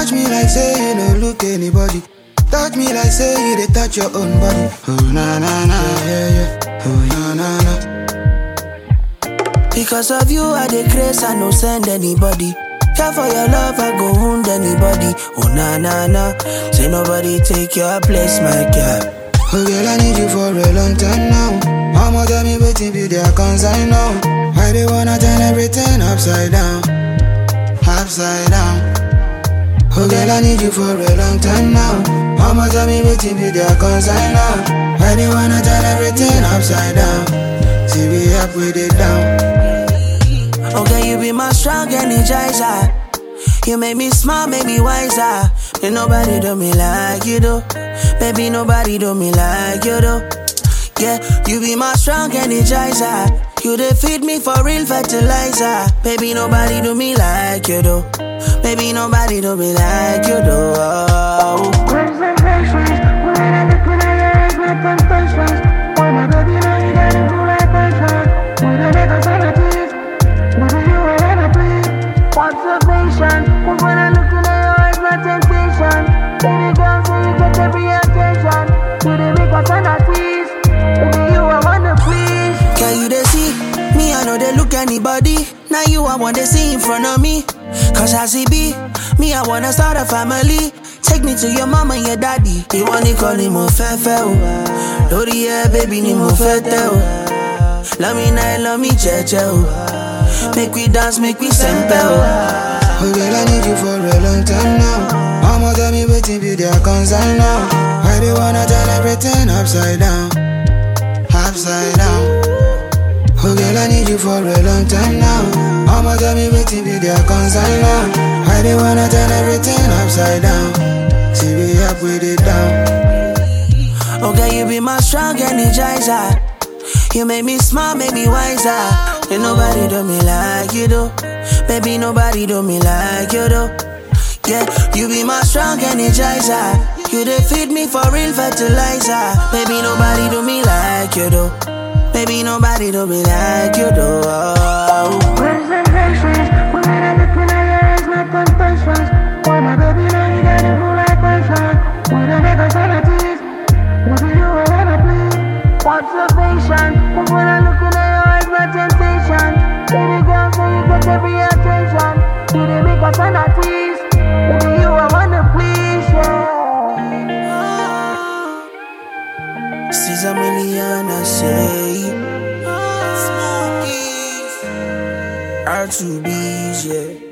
Touch me like say you no look anybody. Touch me like say you dey touch your own body. Oh na na na, yeah yeah. Oh na na na. Because of you, I dey grace, I no send anybody. Care for your love, I go wound anybody. Oh na na na, say nobody take your place, my girl. Oh girl, I need you for a long time now. Mama tell me waiting be their concern now. Why they wanna turn everything upside down, upside down. Oh girl, I need you for a long time now. Mama tell me waiting be their concern now. Why they wanna turn everything upside down? See we up with it down. Okay, you be my strong energizer. You make me smile, make me wiser. Ain't nobody do me like you do. Baby, nobody do me like you do. Yeah, you be my strong energizer. You dey feed me for real fertilizer. Baby, nobody do me like you do. Baby, nobody do me like you do. Oh. Concentrations, when I look in your eyes, my temptations. When my baby know you got into like passion. When I make a sanative, baby you are wanna play. Observation, cause when I look in your eyes, my temptation. Baby girl, so you get every attention. You dey make a sanative, baby you are wanna please. Can you they see? Me, I know they look anybody. Now you, I want to see in front of me. Cause I see B, me, I wanna start a family. Take me to your mama and your daddy. You want to call him mo fefe o. Lori yeah, baby, ni mo fete o. Love me night, love me cheche o. Make we dance, make we sempe o. Oh girl, I need you for a long time now. Mama tell me waiting be their concern now. Why they wanna turn everything upside down, upside down. Oh girl, I need you for a long time now. Mama tell me waiting be their concern now. Why they wanna turn everything upside down? See we up with it down. Okay, you be my strong energizer. You make me smile, make me wiser. Ain't nobody do me like you do. Baby, nobody do me like you do. Yeah, you be my strong energizer. You dey feed me for real fertilizer. Baby, nobody do me like you do. Baby, nobody do me like you do. Oh. Concentrations, when I look in your eyes, my temptations. When my baby know you got into like passion. When I make a sanative, baby you are wanna play. Observation, cause when I look in your eyes, my temptation. Baby girl, so you get every attention. You dey make a sanative, baby you are wanna please, yeah. Caesar million, I say. R2B's, yeah.